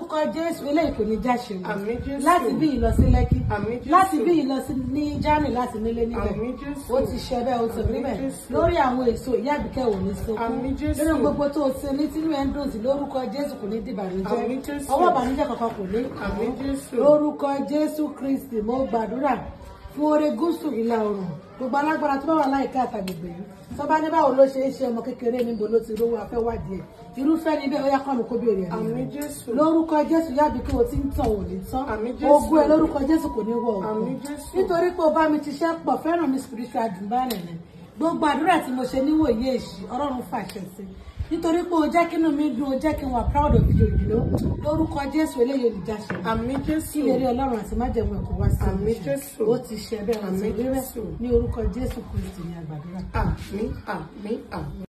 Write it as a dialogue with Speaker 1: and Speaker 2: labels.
Speaker 1: lórúkọ jésù eléyìí kò ní jáṣe o
Speaker 2: Àmín Jésù.
Speaker 1: láti bí ìlọ sí lẹ́kí
Speaker 2: Àmín Jésù.
Speaker 1: láti bí ìlọ sí ní germany láti nílé níbẹ̀
Speaker 2: Àmín Jésù.
Speaker 1: ó ti ṣe bẹ́ẹ̀ ó ti rí
Speaker 2: Àmín
Speaker 1: bẹ́ẹ̀
Speaker 2: Jésù.
Speaker 1: lórí àwọn èso ìyá àbíkẹ́ ò ní sunkún
Speaker 2: Àmín Jésù.
Speaker 1: nínú gbogbo tó o ti ní tínú ẹ̀ ń dùn sí lórúkọ jésù kò ní dìbànújẹ́
Speaker 2: Àmín Jésù.
Speaker 1: ọwọ́ ìbànújẹ́ kankan kò ní
Speaker 2: Àmín Jésù.
Speaker 1: lórúkọ jésù kristi mo gbàdúrà fún oore gúúsù ìlà oòrùn gbogbo alágbára tó bá wà láìka àtàgbègbè yìí tó bá ní báwo ló ṣe é ṣe ọmọ kékeré níbo ló ti rówó afẹ́wádìí ẹ̀ irúfẹ́ níbẹ̀ ó yá kọ́nu kó béèrè ẹ̀
Speaker 2: Àmín Jésù.
Speaker 1: lórúkọ jésù yábí kí o ti ń tàn ò ní tán
Speaker 2: Àmín Jésù.
Speaker 1: ogún ẹ lórúkọ jésù kò ní wọ òkú
Speaker 2: Àmín Jésù.
Speaker 1: nítorí pé o bá mi ti ṣẹ́ pọ̀ fẹ́ràn mi spiritual dùnbálẹ̀ ni gbogbo àdúrà tí mo ṣe níwòye èṣì ọlọ́run fàṣẹ sí nítorí pé o jẹ́ kínú mi dùn o jẹ́ kí n wà proud of you you know lórúkọ jésù eléyìí olùjáṣẹ
Speaker 2: Àmín
Speaker 1: kí
Speaker 2: Jésù.
Speaker 1: lè rí ọlọ́run àti májẹ̀mú ẹ̀kọ́ wá sí
Speaker 2: Àmín
Speaker 1: ìmúṣẹ.
Speaker 2: Jésù.
Speaker 1: ó ti ṣe bẹ́ẹ̀ ó ti
Speaker 2: Àmín
Speaker 1: rí bẹ́ẹ̀
Speaker 2: Jésù.
Speaker 1: ní orúkọ jésù kristi ní àgbàdúrà.
Speaker 2: Àmín àmín àmín.